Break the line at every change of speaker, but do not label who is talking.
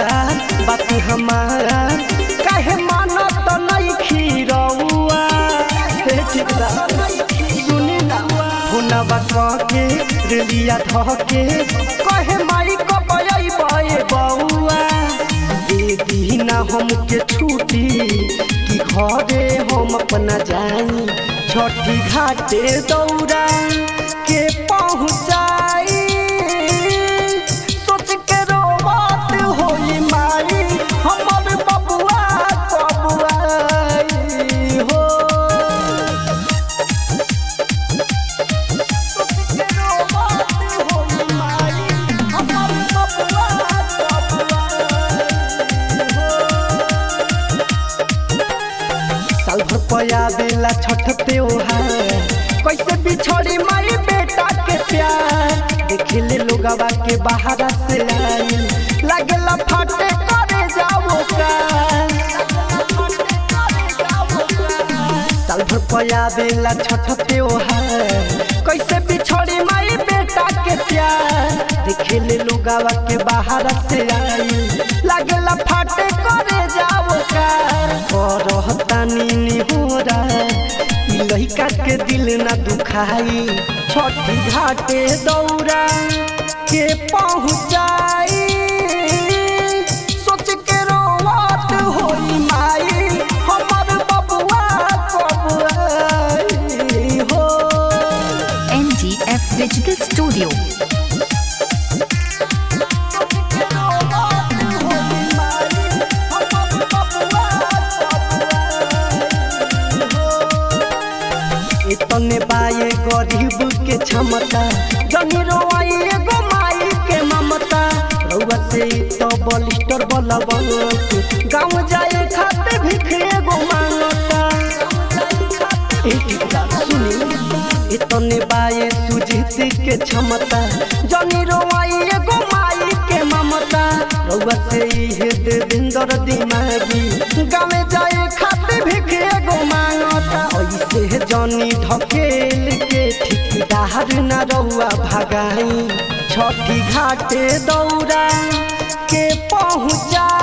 बात हमार काहे मानत नहीं खीरौआ हे ठेकेदार सुनी ना फोनवा कहके रेलिया धके कहे माई कबई बए बउआ दे दीना हमके छुट्टी कि घरे हम अपना जाई छठी घाटे दौड़ा के पहुँचाई सोच के रोवत होई माई हमर बबुआ कबुआई हो साल भर पया बेला छठ त्योहार कैसे बिछोड़ी माई बेटा के प्यार देखे ले लोगवा के बाहर से आई लागेला फाटे करे जाओ का साल भर पया बेला छठ त्योहार कैसे बिछोड़ी माई बेटा के प्यार देखे ले लोगवा के बाहर से आई लागेला फाटे करे जाओ का रहतानी निहोरा ई लइका के दिल ना दुखाई छठी घाटे दौड़ा के पहुँचाई सोच के रोवत होई माई हमर बबुआ कबुआई हो
NGF Digital Studio.
इतने बाए गरीब के क्षमता जनी रोई एगो माई के ममता रउआ से तो बलिस्टर बलबन गाँव जाए खाते भिख एगो मांगता ए ठेकेदार सुनी इतने बाए सुजीत के क्षमता जनी रोई एगो माई के ममता रउआ से इहे देवेंद्र दिमागी गाँव जाए खाते भिख एगो मांगता ऐसे जनी ढकेल के ठिकदार न रउआ भगाई छठी घाटे दौड़ा के पहुँचा